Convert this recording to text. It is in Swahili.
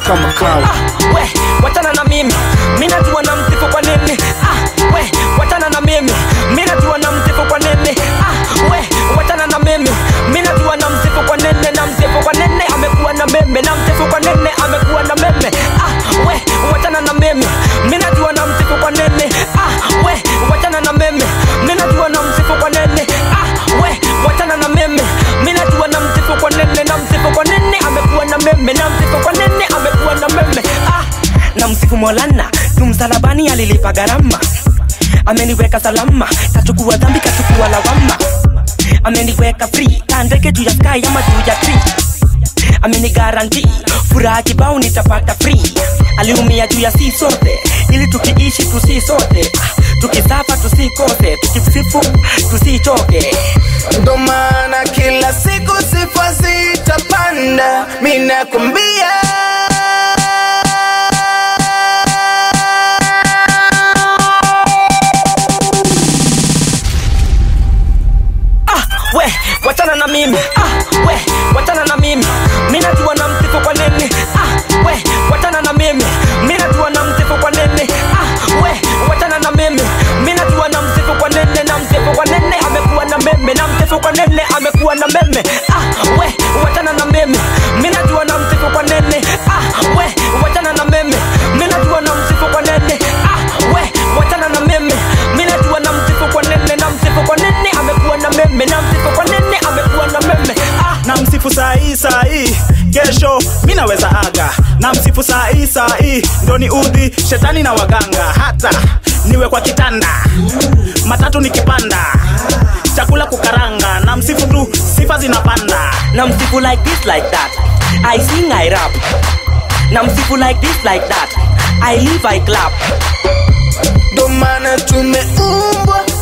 kama kawa ah, we wachana na mimi mi najua na msifu kwa nini ah, we wachana na mimi mi najua na msifu kwa nini ah, we wachana na mimi mi najua na msifu kwa nini na msifu kwa nini amekuwa na meme na msifu kwa nini amekuwa na meme ah, we wachana na mimi mi najua na msifu kwa nini ah, we wachana na mimi mi najua na msifu kwa nini ah, we wachana na mimi mi najua na msifu kwa nini na msifu kwa nini amekuwa na meme na msifu kwa nini amekuwa na meme ah, na msifu molana tu msalabani alilipa gharama ameniweka salama kachukua dhambi kachukua lawama ameniweka free kandege juu ya sky ama juu ya tree ameni garanti furaha kibao nitapata free aliumia juu ya si sote ili tukiishi tusi sote Ah, tukisafa tusikose tukisifu tusichoke ndo maana kila siku sifa zitapanda minakwambia ah, we wachana na mimi ah, we wachana na mimi mi najua na msifu kwa nini ah, we wachana na mimi mi najua na msifu kwa nini ah, we wachana na mimi mi najua na msifu kwa nini na msifu kwa nini amekuwa na meme na msifu kwa nini amekuwa na meme ah, we wachana na mimi mi najua na msifu kwa nini ah, we wachana na mimi mi najua na msifu kwa nini ah, we wachana na mimi mi najua na msifu kwa nini na msifu kwa nini amekuwa na meme na msifu kwa nini amekuwa na meme ah, na msifu sahii sahii kesho mi naweza aga na msifu sahii sahii ndo ni udhi shetani na waganga hata niwe kwa kitanda matatu nikipanda chakula kukaranga na msifu tu sifa zinapanda na msifu like this like that i sing i rap na msifu like this like that i live i clap ndo maana tumeumbwa